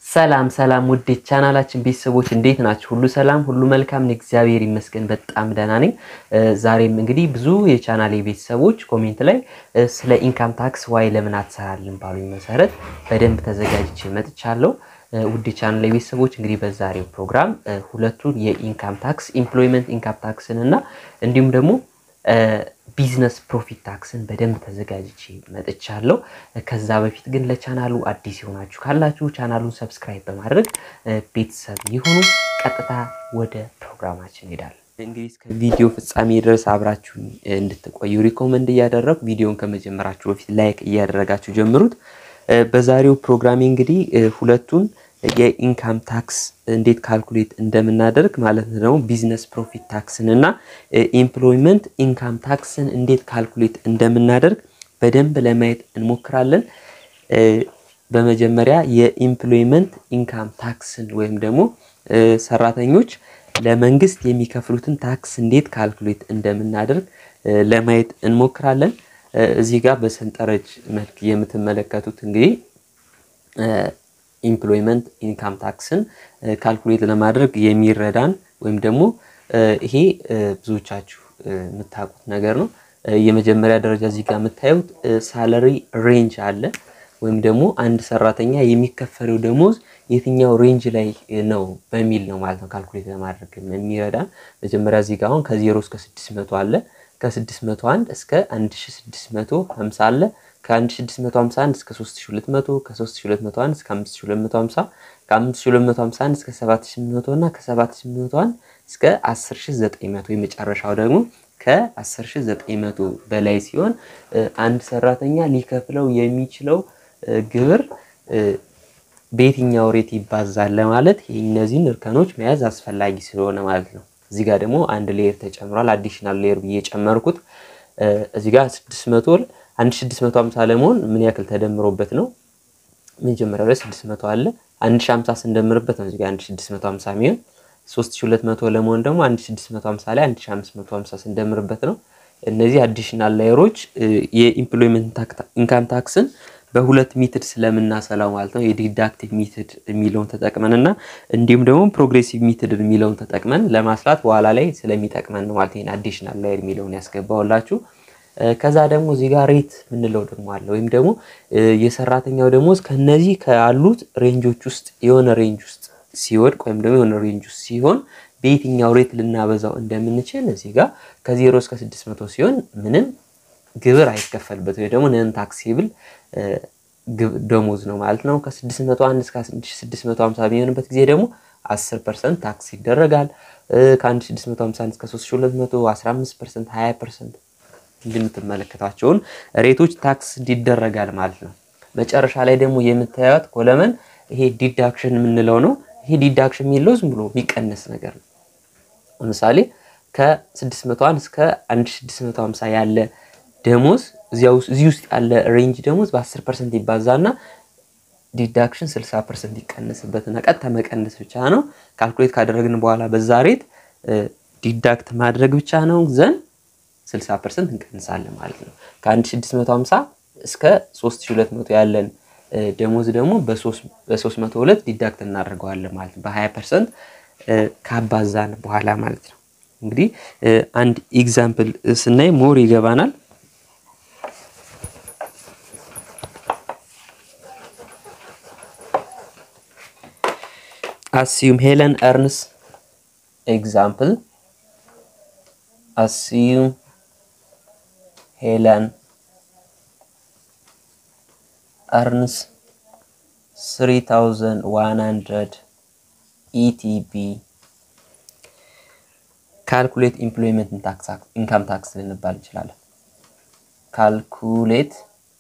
ሰላም ሰላም ውድ ቻናላችን ቤተሰቦች እንዴት ናችሁ? ሁሉ ሰላም፣ ሁሉ መልካም፣ እግዚአብሔር ይመስገን በጣም ደህና ነኝ። ዛሬም እንግዲህ ብዙ የቻናሌ ቤተሰቦች ኮሜንት ላይ ስለ ኢንካም ታክስ ዋይ ለምን አትሰራልን ባሉኝ መሰረት በደንብ ተዘጋጅቼ መጥቻለሁ። ውድ ቻናሌ ቤተሰቦች እንግዲህ በዛሬው ፕሮግራም ሁለቱን የኢንካም ታክስ ኢምፕሎይመንት ኢንካም ታክስን እና እንዲሁም ደግሞ ቢዝነስ ፕሮፊት ታክስን በደንብ ተዘጋጅቼ መጥቻለሁ። ከዛ በፊት ግን ለቻናሉ አዲስ የሆናችሁ ካላችሁ ቻናሉን ሰብስክራይብ በማድረግ ቤተሰብ ይሁኑ። ቀጥታ ወደ ፕሮግራማችን እንሄዳለን። እንግዲህ እስከ ቪዲዮ ፍጻሜ ድረስ አብራችሁ እንድትቆዩ ሪኮመንድ እያደረጉ ቪዲዮን ከመጀመራችሁ በፊት ላይክ እያደረጋችሁ ጀምሩት። በዛሬው ፕሮግራሜ እንግዲህ ሁለቱን የኢንካም ታክስ እንዴት ካልኩሌት እንደምናደርግ ማለት ነው ቢዝነስ ፕሮፊት ታክስን እና ኢምፕሎይመንት ኢንካም ታክስን እንዴት ካልኩሌት እንደምናደርግ በደንብ ለማየት እንሞክራለን። በመጀመሪያ የኢምፕሎይመንት ኢንካም ታክስን ወይም ደግሞ ሰራተኞች ለመንግስት የሚከፍሉትን ታክስ እንዴት ካልኩሌት እንደምናደርግ ለማየት እንሞክራለን። እዚህ ጋር በሰንጠረዥ መልክ የምትመለከቱት እንግዲህ ኢምፕሎይመንት ኢንካም ታክስን ካልኩሌት ለማድረግ የሚረዳን ወይም ደግሞ ይሄ ብዙዎቻችሁ የምታውቁት ነገር ነው። የመጀመሪያ ደረጃ እዚህ ጋር የምታዩት ሳለሪ ሬንጅ አለ ወይም ደግሞ አንድ ሰራተኛ የሚከፈለው ደሞዝ የትኛው ሬንጅ ላይ ነው በሚል ነው ማለት ነው ካልኩሌት ለማድረግ የሚረዳን። መጀመሪያ እዚህ ጋር አሁን ከዜሮ እስከ ስድስት መቶ አለ ከ601 እስከ 1650 አለ ከ1651 እስከ 3200 ከ3201 እስከ 5250 ከ5251 እስከ 7800 እና ከ7801 እስከ 10900 የመጨረሻው ደግሞ ከ10900 በላይ ሲሆን አንድ ሰራተኛ ሊከፍለው የሚችለው ግብር በየትኛው ሬት ይባዛል ለማለት እነዚህን እርከኖች መያዝ አስፈላጊ ስለሆነ ማለት ነው። እዚህ ጋር ደግሞ አንድ ሌየር ተጨምሯል። አዲሽናል ሌየር ብዬ የጨመርኩት እዚህ ጋር 600 1650 ለመሆን ምን ያክል ተደምሮበት ነው? መጀመሪያው ላይ 600 አለ 1050 ስንደምርበት ነው እዚህ ጋር 1650 የሚሆን 3200 ለመሆን ደግሞ 1650 ላይ 1550 ስንደምርበት ነው። እነዚህ አዲሽናል ላየሮች የኢምፕሎይመንት ኢንካም ታክስን በሁለት ሜትድ ስለምናሰላው ማለት ነው። የዲዳክቲቭ ሜትድ የሚለውን ተጠቅመን እና እንዲሁም ደግሞ ፕሮግሬሲቭ ሜትድ የሚለውን ተጠቅመን ለማስላት በኋላ ላይ ስለሚጠቅመን ነው ማለት ይሄን አዲሽናል ላየር የሚለውን ያስገባውላችሁ። ከዛ ደግሞ እዚህ ጋር ሬት የምንለው ደግሞ አለ ወይም ደግሞ የሰራተኛው ደሞዝ ከነዚህ ካሉት ሬንጆች ውስጥ የሆነ ሬንጅ ውስጥ ሲወድቅ ወይም ደግሞ የሆነ ሬንጅ ውስጥ ሲሆን በየትኛው ሬት ልናበዛው እንደምንችል እዚህ ጋር ከዜሮ እስከ ስድስት መቶ ሲሆን ምንም ግብር አይከፈልበት ወይ ደግሞ ነን ታክሲብል ደሞዝ ነው ማለት ነው። ከ601 እስከ 1650 የሚሆንበት ጊዜ ደግሞ 10 ፐርሰንት ታክስ ይደረጋል። ከ1651 እስከ 3200 15 ፐርሰንት 20 ፐርሰንት እንደምትመለከቷቸውን ሬቶች ታክስ ይደረጋል ማለት ነው። መጨረሻ ላይ ደግሞ የምታዩት ኮለመን ይሄ ዲዳክሽን የምንለው ነው። ይሄ ዲዳክሽን የሚለው ዝም ብሎ የሚቀነስ ነገር ነው። ለምሳሌ ከ601 እስከ 1650 ያለ ደሞዝ እዚህ ውስጥ ያለ ሬንጅ ደሞዝ በ10 ፐርሰንት ይባዛና ዲዳክሽን 60 ፐርሰንት ይቀነስበትና ቀጥታ መቀነስ ብቻ ነው። ካልኩሌት ካደረግን በኋላ በዛ ሬት ዲዳክት ማድረግ ብቻ ነው ዘን 60 ፐርሰንት እንቀንሳለን ማለት ነው። ከ1650 እስከ 3200 ያለን ደሞዝ ደግሞ በ302 ዲዳክት እናደርገዋለን ማለት ነው። በ20 ፐርሰንት ካባዛን በኋላ ማለት ነው። እንግዲህ አንድ ኤግዛምፕል ስናይ ሞር ይገባናል። assume Helen earns example assume Helen earns 3100 ETB ካልኩሌት ኢምፕሎይመንት ኢንካም ታክስ ልንባል እንችላለን። ካልኩሌት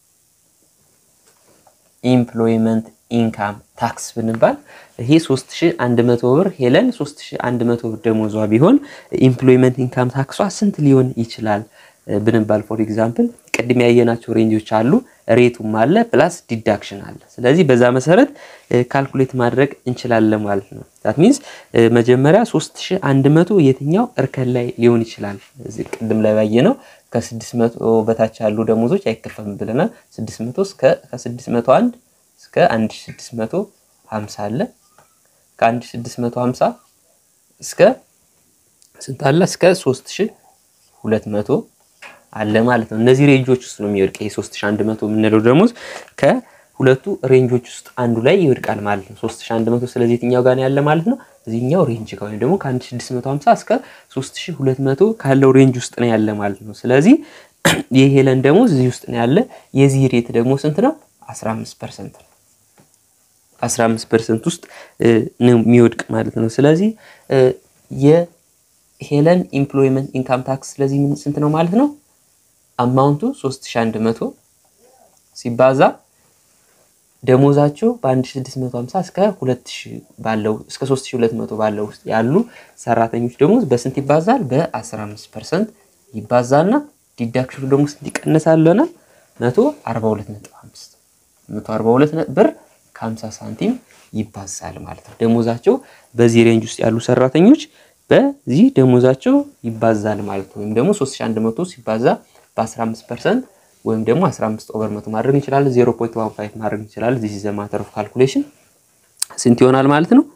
ኢምፕሎይመንት ኢንካም ታክስ ብንባል ይሄ 3100 ብር ሄለን 3100 ብር ደሞዟ ቢሆን ኢምፕሎይመንት ኢንካም ታክሷ ስንት ሊሆን ይችላል ብንባል ፎር ኤግዛምፕል ቅድም ያየናቸው ሬንጆች አሉ፣ ሬቱም አለ ፕላስ ዲዳክሽን አለ። ስለዚህ በዛ መሰረት ካልኩሌት ማድረግ እንችላለን ማለት ነው። ዛት ሚንስ መጀመሪያ 3100 የትኛው እርከን ላይ ሊሆን ይችላል? ቅድም ላይ ባየ ነው ከ600 በታች ያሉ ደሞዞች አይከፈልም ብለናል። 600 እስከ ከ601 እስከ 1600 50 አለ ከ1650 እስከ ስንት አለ እስከ 3200 አለ ማለት ነው። እነዚህ ሬንጆች ውስጥ ነው የሚወድቅ። ይሄ 3100 የምንለው ደሞዝ ከሁለቱ ሬንጆች ውስጥ አንዱ ላይ ይወድቃል ማለት ነው። 3100 ስለዚህ የትኛው ጋር ያለ ማለት ነው? እዚህኛው ሬንጅ ጋር ወይም ደግሞ ከ1650 እስከ 3200 ካለው ሬንጅ ውስጥ ነው ያለ ማለት ነው። ስለዚህ የሄለን ደሞዝ እዚህ ውስጥ ነው ያለ። የዚህ ሬት ደግሞ ስንት ነው? 15% ነው። 15% ውስጥ ነው የሚወድቅ ማለት ነው። ስለዚህ የሄለን ኢምፕሎይመንት ኢንካም ታክስ ስለዚህ ምን ስንት ነው ማለት ነው? አማውንቱ 3100 ሲባዛ ደሞዛቸው በ1650 እስከ 2000 ባለው እስከ 3200 ባለው ውስጥ ያሉ ሰራተኞች ደሞዝ በስንት ይባዛል? በ15% ይባዛና ዲዳክሽኑ ደግሞ ስንት ይቀነሳል? 142.5 142 ብር ከ50 ሳንቲም ይባዛል ማለት ነው። ደሞዛቸው በዚህ ሬንጅ ውስጥ ያሉ ሰራተኞች በዚህ ደሞዛቸው ይባዛል ማለት ነው። ወይም ደግሞ 3100 ሲባዛ በ15% ወይም ደግሞ 15 ኦቨር መቶ ማድረግ እንችላለን። 0.15 ማድረግ እንችላለን። ዚስ ኢዝ ዘ ማተር ኦፍ ካልኩሌሽን ስንት ይሆናል ማለት ነው?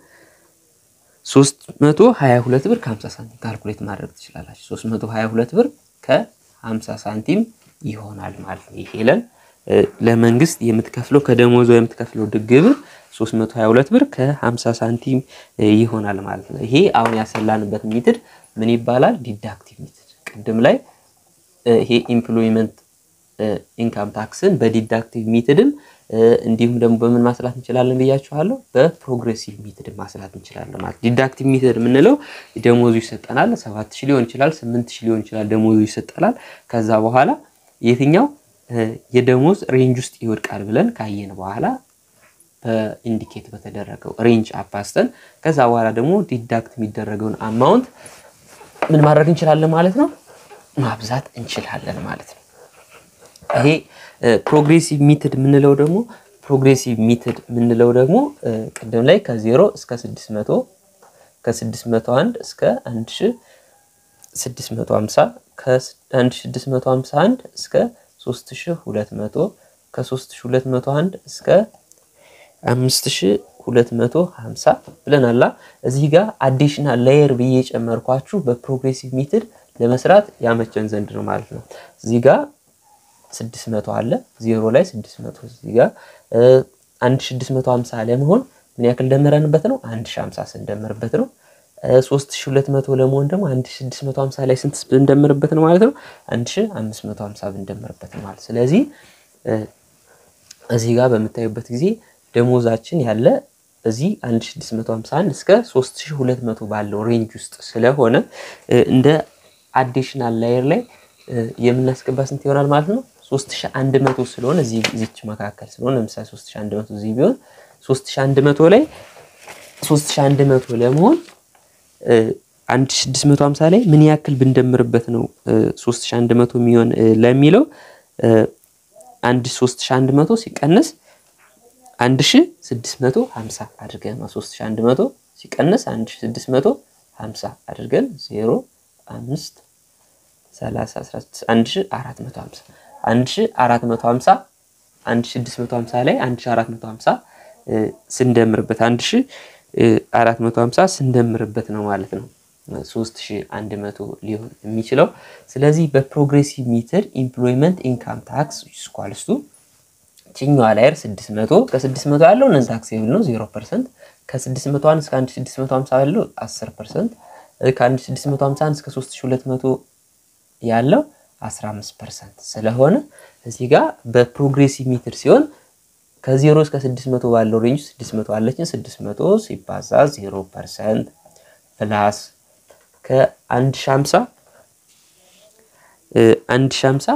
322 ብር ከ50 ሳንቲም ካልኩሌት ማድረግ ትችላላችሁ። 322 ብር ከ50 ሳንቲም ይሆናል ማለት ነው። ሄለን ለመንግስት የምትከፍለው ከደሞዟ የምትከፍለው ግብር 322 ብር ከ50 ሳንቲም ይሆናል ማለት ነው። ይሄ አሁን ያሰላንበት ሜትድ ምን ይባላል? ዲዳክቲቭ ሜትድ። ቅድም ላይ ይሄ ኢምፕሎይመንት ኢንካም ታክስን በዲዳክቲቭ ሜትድም እንዲሁም ደግሞ በምን ማስላት እንችላለን ብያችኋለሁ። በፕሮግሬሲቭ ሜትድ ማስላት እንችላለን ማለት ዲዳክቲቭ ሜትድ የምንለው ደሞዙ ይሰጠናል። ሰባት ሺህ ሊሆን ይችላል፣ ስምንት ሺህ ሊሆን ይችላል። ደሞዙ ይሰጠናል። ከዛ በኋላ የትኛው የደሞዝ ሬንጅ ውስጥ ይወድቃል ብለን ካየን በኋላ በኢንዲኬት በተደረገው ሬንጅ አባስተን ከዛ በኋላ ደግሞ ዲዳክት የሚደረገውን አማውንት ምን ማድረግ እንችላለን ማለት ነው ማብዛት እንችላለን ማለት ነው። ይሄ ፕሮግሬሲቭ ሚትድ የምንለው ደግሞ ፕሮግሬሲቭ ሚትድ የምንለው ደግሞ ቅድም ላይ ከዜሮ እስከ 600 ከ601 እስከ 1650 ከ1651 እስከ 3200 ከ3201 እስከ 5250 ብለናላ። እዚህ ጋር አዲሽናል ላየር ብዬ ጨመርኳችሁ በፕሮግሬሲቭ ሚትድ ለመስራት ያመቸን ዘንድ ነው ማለት ነው። እዚህ ጋር 600 አለ ዜሮ ላይ 600 እዚህ ጋር 1650 ለመሆን ምን ያክል ደመረንበት ነው? 1050 ስንደምርበት ነው። 3200 ለመሆን ደግሞ 1650 ላይ ስንት ብንደምርበት ነው ማለት ነው? 1550 ብንደምርበት ነው ማለት ስለዚህ እዚህ ጋር በምታዩበት ጊዜ ደሞዛችን ያለ እዚህ 1651 እስከ 3200 ባለው ሬንጅ ውስጥ ስለሆነ እንደ አዲሽናል ላየር ላይ የምናስገባ ስንት ይሆናል ማለት ነው? 3100 ስለሆነ እዚህ እዚች መካከል ስለሆነ ለምሳሌ 3100 እዚህ ቢሆን 3100 ላይ 3100 ለመሆን 1650 ላይ ምን ያክል ብንደምርበት ነው 3100 የሚሆን ለሚለው አንድ 3100 ሲቀነስ 1650 አድርገን ነው 3100 ሲቀነስ 1650 አድርገን 0 5 30 1450 1450 1650 ላይ 1450 ስንደምርበት 1450 ስንደምርበት ነው ማለት ነው 3100 ሊሆን የሚችለው። ስለዚህ በፕሮግሬሲቭ ሜተድ ኢምፕሎይመንት ኢንካም ታክስ ስኳልስቱ ችኛዋ ላየር 600 ከ600 ያለው ነን ታክሴብል ነው 0%፣ ከ601 እስከ 1650 ያለው 10%፣ ከ1651 እስከ 3200 ያለው 15% ስለሆነ እዚህ ጋር በፕሮግሬሲቭ ሜትድ ሲሆን ከ0 እስከ 600 ባለው ሬንጅ 600 አለችን 600 ሲባዛ 0% ፕላስ ከ1050 1050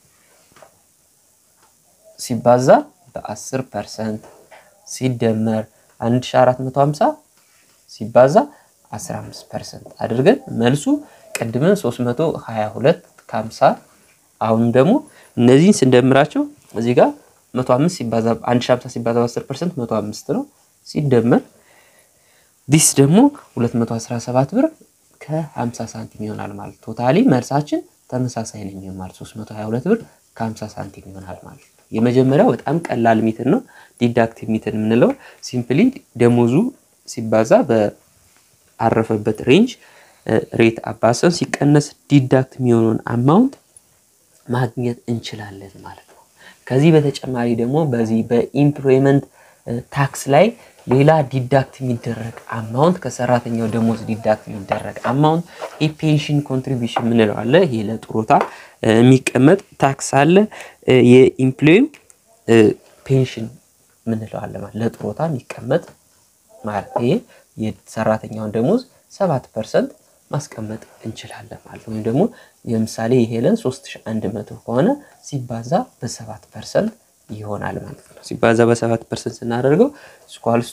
ሲባዛ በ10% ሲደመር 1450 ሲባዛ 15% አድርገን መልሱ ቅድምን 322 ከ50 አሁንም ደግሞ እነዚህን ስንደምራቸው እዚህ ጋር 105 ሲባዛ 1050 ሲባዛ በ10% 105 ነው ሲደመር ዲስ ደግሞ 217 ብር ከ50 ሳንቲም ይሆናል ማለት ቶታሊ መልሳችን ተመሳሳይ ነው የሚሆን ማለት 322 ብር ከ50 ሳንቲም ይሆናል ማለት ነው። የመጀመሪያው በጣም ቀላል ሜትድ ነው። ዲዳክቲቭ ሜትድ የምንለው ሲምፕሊ ደሞዙ ሲባዛ በአረፈበት ሬንጅ ሬት አባሰን ሲቀነስ ዲዳክት የሚሆነውን አማውንት ማግኘት እንችላለን ማለት ነው። ከዚህ በተጨማሪ ደግሞ በዚህ በኢምፕሎይመንት ታክስ ላይ ሌላ ዲዳክት የሚደረግ አማውንት ከሰራተኛው ደሞዝ ዲዳክት የሚደረግ አማውንት የፔንሽን ኮንትሪቢሽን ምንለው አለ። ይሄ ለጡረታ የሚቀመጥ ታክስ አለ። የኢምፕሎይ ፔንሽን ምንለው አለ ማለት ለጡረታ የሚቀመጥ ማለት ይሄ የሰራተኛውን ደሞዝ ሰባት ፐርሰንት ማስቀመጥ እንችላለን ማለት ነው። ወይም ደግሞ ለምሳሌ የሄለን 3100 ከሆነ ሲባዛ በሰባት ፐርሰንት ይሆናል ማለት ነው። ሲባዛ በሰባት ፐርሰንት ስናደርገው ስኳልስቱ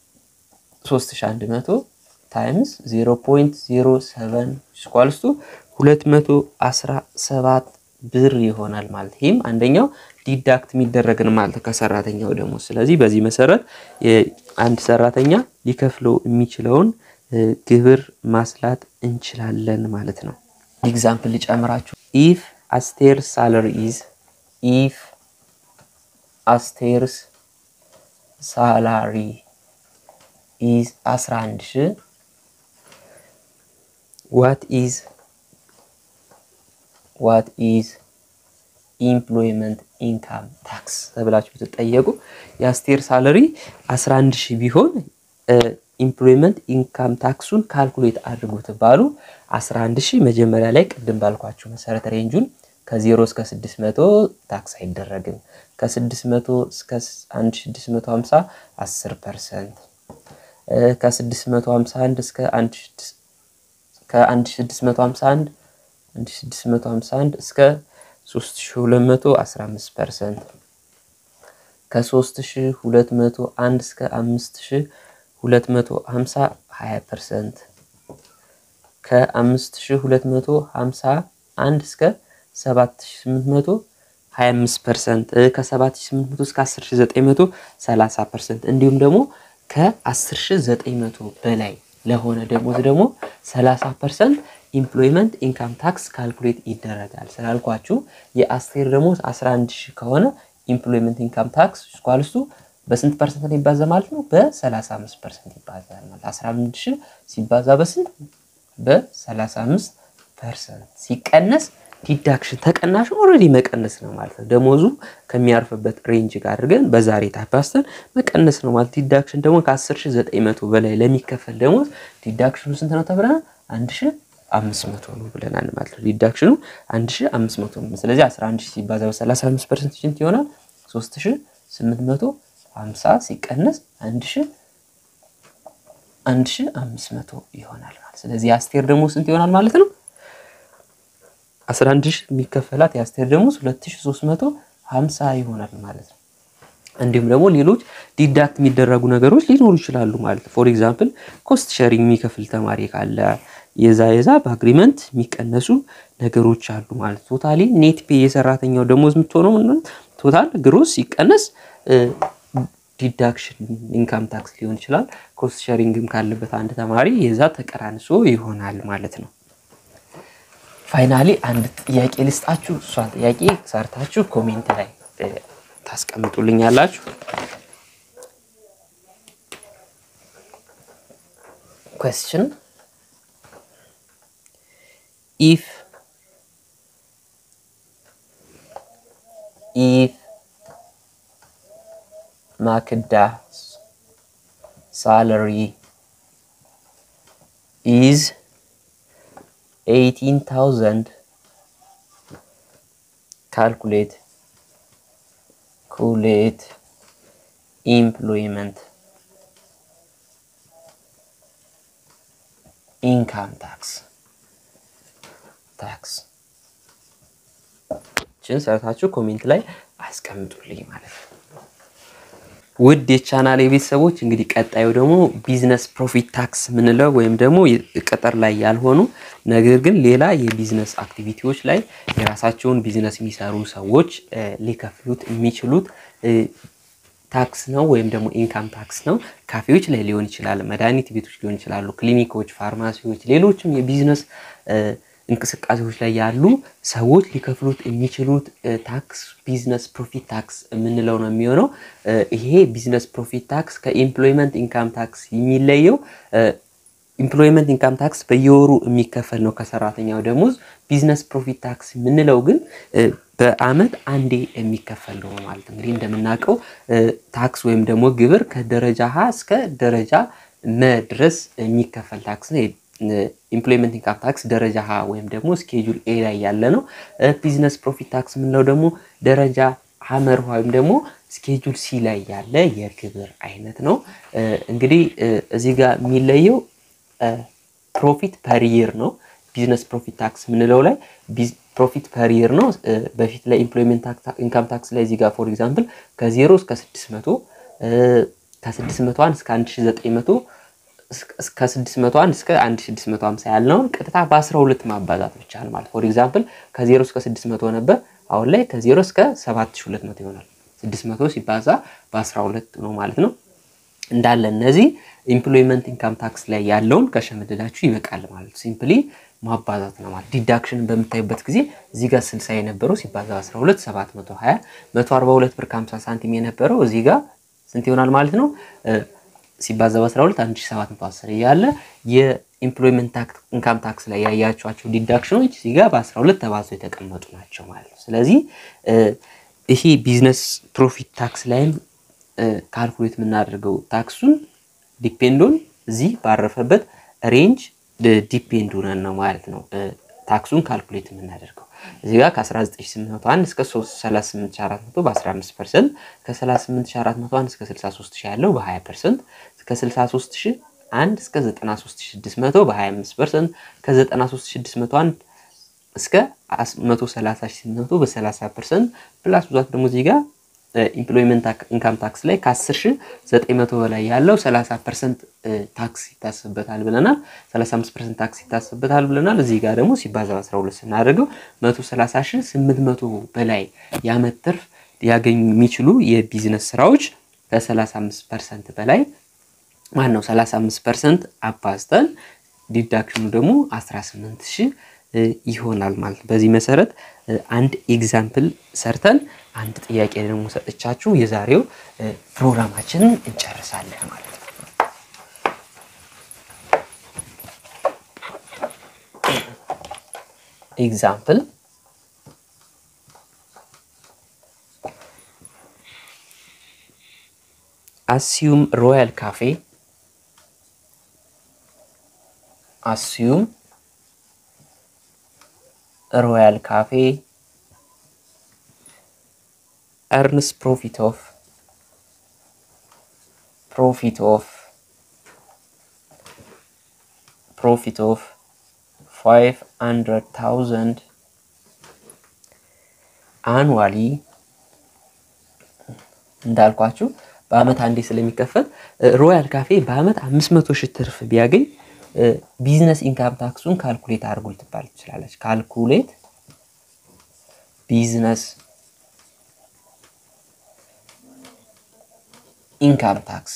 3100 ታይምስ 0.07 ስኳልስቱ 217 ብር ይሆናል ማለት ይህም አንደኛው ዲዳክት የሚደረግን ማለት ከሰራተኛው ደግሞ። ስለዚህ በዚህ መሰረት አንድ ሰራተኛ ሊከፍለው የሚችለውን ግብር ማስላት እንችላለን ማለት ነው። ኤግዛምፕል ልጨምራችሁ። ኢፍ አስቴር ሳለሪ ኢዝ ኢፍ አስቴርስ ሳላሪ ኢዝ 11 ሺ ዋት ኢዝ ዋት ኢዝ ኢምፕሎይመንት ኢንካም ታክስ ተብላችሁ ብትጠየቁ የአስቴር ሳለሪ 11 ሺህ ቢሆን ኢምፕሎይመንት ኢንካም ታክሱን ካልኩሌት አድርጉ ትባሉ 11 ሺህ መጀመሪያ ላይ ቅድም ባልኳችሁ መሰረት ሬንጁን ከ0 እስከ 600 ታክስ አይደረግም። ከ600 እስከ 1650 10 ፐርሰንት፣ ከ651 እስከ 1651 1651 እስከ 3200 15 ፐርሰንት፣ ከ3201 እስከ 5000 250 20 ፐርሰንት ከ5251 እስከ 7800 25 ፐርሰንት ከ7800 እስከ 10900 30 ፐርሰንት እንዲሁም ደግሞ ከ10900 በላይ ለሆነ ደሞዝ ደግሞ 30 ፐርሰንት ኢምፕሎይመንት ኢንካም ታክስ ካልኩሌት ይደረጋል ስላልኳችሁ የአስቴር ደሞዝ 11 ሺህ ከሆነ ኢምፕሎይመንት ኢንካም ታክስ ስኳልስቱ በስንት ፐርሰንት ነው ይባዛ ማለት ነው? በ35 ፐርሰንት ይባዛል ማለት 11 ሺህ ሲባዛ በስንት በ35 ፐርሰንት ሲቀነስ ዲዳክሽን ተቀናሽ ኦልሬዲ መቀነስ ነው ማለት ነው። ደሞዙ ከሚያርፍበት ሬንጅ ጋር አድርገን በዛሬ ታባስተን መቀነስ ነው ማለት ዲዳክሽን ደግሞ ከ10900 በላይ ለሚከፈል ደሞዝ ዲዳክሽኑ ስንት ነው ተብለናል? 1500 ነው ብለናል ማለት ነው። ዲዳክሽኑ 1500 ነው። ስለዚህ 11 ሺህ ሲባዛ በ35 ፐርሰንት ስንት ይሆናል? 3800 ሀምሳ ሲቀነስ አንድ ሺ አንድ ሺ አምስት መቶ ይሆናል ማለት ስለዚህ የአስቴር ደግሞ ስንት ይሆናል ማለት ነው? አስራ አንድ ሺ የሚከፈላት የአስቴር ደግሞ ሁለት ሺ ሶስት መቶ ሀምሳ ይሆናል ማለት ነው። እንዲሁም ደግሞ ሌሎች ዲዳክት የሚደረጉ ነገሮች ሊኖሩ ይችላሉ ማለት ነው። ፎር ኤግዛምፕል ኮስት ሼሪንግ የሚከፍል ተማሪ ካለ የዛ የዛ በአግሪመንት የሚቀነሱ ነገሮች አሉ ማለት ቶታሊ ኔት ፔ የሰራተኛው ደሞዝ የምትሆነው ቶታል ግሮስ ሲቀነስ ዲዳክሽን ኢንካም ታክስ ሊሆን ይችላል። ኮስት ሸሪንግም ካለበት አንድ ተማሪ የዛ ተቀራንሶ ይሆናል ማለት ነው። ፋይናሊ አንድ ጥያቄ ልስጣችሁ። እሷን ጥያቄ ሰርታችሁ ኮሜንት ላይ ታስቀምጡልኛላችሁ። question if if Makda's salary is 18,000 calculate calculate employment ኢንካም ታክስ ታክስ ችን ሰርታችሁ ኮሜንት ላይ አስቀምጡልኝ ማለት ነው። ውድ የቻናል የቤተሰቦች እንግዲህ ቀጣዩ ደግሞ ቢዝነስ ፕሮፊት ታክስ የምንለው ወይም ደግሞ ቅጥር ላይ ያልሆኑ ነገር ግን ሌላ የቢዝነስ አክቲቪቲዎች ላይ የራሳቸውን ቢዝነስ የሚሰሩ ሰዎች ሊከፍሉት የሚችሉት ታክስ ነው ወይም ደግሞ ኢንካም ታክስ ነው። ካፌዎች ላይ ሊሆን ይችላል፣ መድኃኒት ቤቶች ሊሆን ይችላሉ፣ ክሊኒኮች፣ ፋርማሲዎች፣ ሌሎችም የቢዝነስ እንቅስቃሴዎች ላይ ያሉ ሰዎች ሊከፍሉት የሚችሉት ታክስ ቢዝነስ ፕሮፊት ታክስ የምንለው ነው የሚሆነው። ይሄ ቢዝነስ ፕሮፊት ታክስ ከኢምፕሎይመንት ኢንካም ታክስ የሚለየው ኢምፕሎይመንት ኢንካም ታክስ በየወሩ የሚከፈል ነው ከሰራተኛው ደሞዝ። ቢዝነስ ፕሮፊት ታክስ የምንለው ግን በአመት አንዴ የሚከፈል ነው ማለት እንግዲህ እንደምናውቀው ታክስ ወይም ደግሞ ግብር ከደረጃ ሀ እስከ ደረጃ መ ድረስ የሚከፈል ታክስ ነው። ኢምፕሎይመንት ኢንካም ታክስ ደረጃ ሀ ወይም ደግሞ ስኬጁል ኤ ላይ ያለ ነው። ቢዝነስ ፕሮፊት ታክስ የምንለው ደግሞ ደረጃ ሀመር ወይም ደግሞ ስኬጁል ሲ ላይ ያለ የግብር አይነት ነው። እንግዲህ እዚህ ጋር የሚለየው ፕሮፊት ፐር ይር ነው። ቢዝነስ ፕሮፊት ታክስ የምንለው ላይ ፕሮፊት ፐር ይር ነው። በፊት ላይ ኢምፕሎይመንት ኢንካም ታክስ ላይ እዚህ ጋር ፎር ኤግዛምፕል ከዜሮ እስከ ስድስት መቶ ከስድስት መቶ አንድ እስከ አንድ ሺ ዘጠኝ መቶ እስከ ስድስት መቶ አንድ እስከ አንድ ሺ ስድስት መቶ ሀምሳ ያልነውን ቀጥታ በአስራ ሁለት ማባዛት ብቻ ነው ማለት ፎር ኤግዛምፕል ከዜሮ እስከ ስድስት መቶ ነበር። አሁን ላይ ከዜሮ እስከ ሰባት ሺ ሁለት መቶ ይሆናል። ስድስት መቶ ሲባዛ በአስራ ሁለት ነው ማለት ነው። እንዳለ እነዚህ ኢምፕሎይመንት ኢንካም ታክስ ላይ ያለውን ከሸመደዳችሁ ይበቃል ማለት ሲምፕሊ ማባዛት ነው ማለት። ዲዳክሽንን በምታዩበት ጊዜ እዚህ ጋር 60 የነበረው ሲባዛ 12 720 142 ብር ከ50 ሳንቲም የነበረው እዚህ ጋር ስንት ይሆናል ማለት ነው? ሲባዛ በ12 1710 እያለ የኢምፕሎይመንት ኢንካም ታክስ ላይ ያያቸዋቸው ዲዳክሽኖች እዚህ ጋር በ12 ተባዝተው የተቀመጡ ናቸው ማለት ነው። ስለዚህ ይሄ ቢዝነስ ፕሮፊት ታክስ ላይም ካልኩሌት የምናደርገው ታክሱን ዲፔንዶን እዚህ ባረፈበት ሬንጅ ዲፔንድ ሆነን ነው ማለት ነው ታክሱን ካልኩሌት የምናደርገው እዚህ ጋር ከ19801 እስከ 38400 በ15 ፐርሰንት ከ38401 እስከ 63000 ያለው በ20 ፐርሰንት ከ63001 እስከ 93600 በ25 ፐርሰንት ከ93601 እስከ 130800 በ30 ፐርሰንት ፕላስ ብዛት ደግሞ እዚህ ጋር ኢምፕሎይመንት ኢንካም ታክስ ላይ ከ10900 በላይ ያለው 30 ፐርሰንት ታክስ ይታሰብበታል ብለናል። 35 ፐርሰንት ታክስ ይታሰብበታል ብለናል። እዚህ ጋር ደግሞ ሲባዛ 12 ስናደርገው 130800 በላይ የዓመት ትርፍ ሊያገኙ የሚችሉ የቢዝነስ ስራዎች ከ35 ፐርሰንት በላይ ማን ነው 35 ፐርሰንት አባዝተን ዲዳክሽኑ ደግሞ 18000 ይሆናል ማለት በዚህ መሰረት አንድ ኤግዛምፕል ሰርተን አንድ ጥያቄ ደግሞ ሰጥቻችሁ የዛሬው ፕሮግራማችንን እንጨርሳለን ማለት ነው። ኤግዛምፕል አስዩም ሮያል ካፌ አስዩም ሮያል ካፌ earns profit of profit of profit of 500,000 annually እንዳልኳችሁ በአመት አንዴ ስለሚከፈል ሮያል ካፌ በአመት 500 ሺህ ትርፍ ቢያገኝ ቢዝነስ ኢንካም ታክሱን ካልኩሌት አድርጉ ልትባል ትችላለች። ካልኩሌት ቢዝነስ ኢንካም ታክስ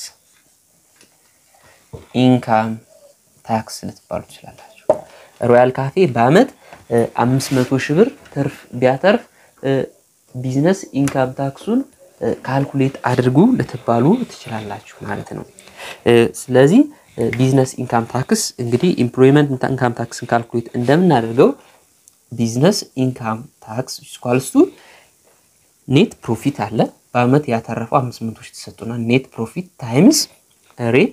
ኢንካም ታክስ ልትባሉ ትችላላችሁ። ሮያል ካፌ በአመት አምስት መቶ ሺህ ብር ትርፍ ቢያተርፍ ቢዝነስ ኢንካም ታክሱን ካልኩሌት አድርጉ ልትባሉ ትችላላችሁ ማለት ነው። ስለዚህ ቢዝነስ ኢንካም ታክስ እንግዲህ ኢምፕሎይመንት ኢንካም ታክስን ካልኩሌት እንደምናደርገው ቢዝነስ ኢንካም ታክስ ስኳልስቱ ኔት ፕሮፊት አለ በአመት ያተረፈው 500 ሺህ ተሰጥቶናል። ኔት ፕሮፊት ታይምስ ሬት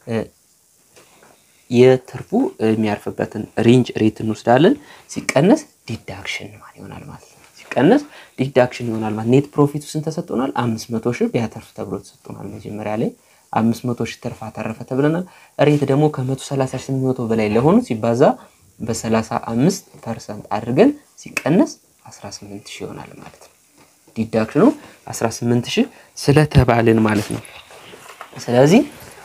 የትርፉ የሚያርፍበትን ሬንጅ ሬት እንወስዳለን። ሲቀነስ ዲዳክሽን ይሆናል ማለት ነው። ሲቀነስ ዲዳክሽን ይሆናል ማለት ኔት ፕሮፊቱ ስንት ተሰጥቶናል? 500 ሺህ ቢያተርፍ ተብሎ ተሰጥቶናል። መጀመሪያ ላይ 500 ሺህ ትርፍ አተረፈ ተብለናል። ሬት ደግሞ ከ130 ሺህ መቶ በላይ ለሆኑ ሲባዛ በ35 ፐርሰንት አድርገን ሲቀነስ 18 ሺህ ይሆናል ማለት ነው። ዲዳክሽኑ 18 ሺህ ስለተባልን ማለት ነው። ስለዚህ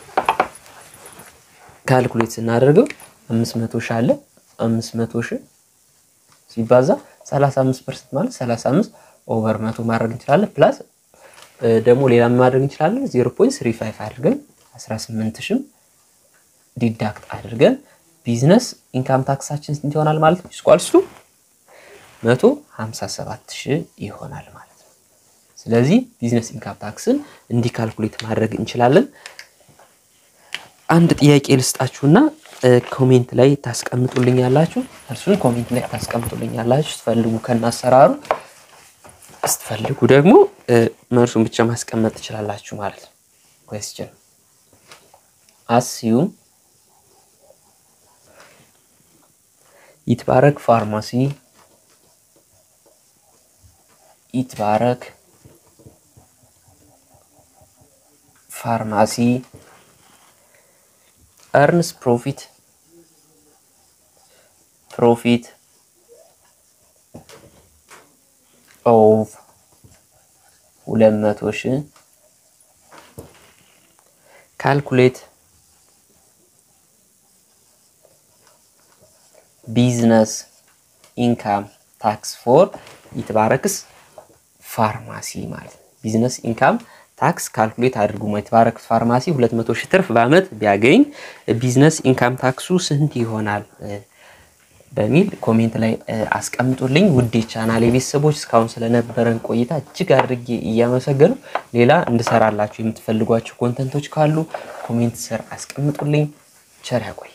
ካልኩሌት ስናደርገው 500 ሺህ አለ 500 ሺህ ሲባዛ 35 ፐርሰንት ማለት 35 ኦቨር መቶ ማድረግ እንችላለን። ፕላስ ደግሞ ሌላ ማድረግ እንችላለን 0.35 አድርገን 18 ሺህ ዲዳክት አድርገን ቢዝነስ ኢንካም ታክሳችን ስንት ይሆናል ማለት ነው? ስኳልስቱ 157 ሺህ ይሆናል ማለት ነው። ስለዚህ ቢዝነስ ኢንካም ታክስን እንዲህ ካልኩሌት ማድረግ እንችላለን። አንድ ጥያቄ ልስጣችሁና ኮሜንት ላይ ታስቀምጡልኛላችሁ። እርሱን ኮሜንት ላይ ታስቀምጡልኛላችሁ ስትፈልጉ ከናሰራሩ ስትፈልጉ ደግሞ መልሱን ብቻ ማስቀመጥ ትችላላችሁ ማለት ነው። ኩዌስችን አስዩም ይትባረክ ፋርማሲ ይትባረክ ፋርማሲ earns profit profit of ሁለት መቶ ሺህ ካልኩሌት ቢዝነስ ኢንካም ታክስ ፎር ይትባረክስ ፋርማሲ ማለት ነው። ቢዝነስ ኢንካም ታክስ ካልኩሌት አድርጉ። ይትባረክ ፋርማሲ 200 ሺህ ትርፍ በአመት ቢያገኝ ቢዝነስ ኢንካም ታክሱ ስንት ይሆናል በሚል ኮሜንት ላይ አስቀምጡልኝ። ውድ ቻናሌ ቤተሰቦች እስካሁን ስለነበረን ቆይታ እጅግ አድርጌ እያመሰገኑ ሌላ እንድሰራላችሁ የምትፈልጓቸው ኮንተንቶች ካሉ ኮሜንት ስር አስቀምጡልኝ። ቸር ያቆይ።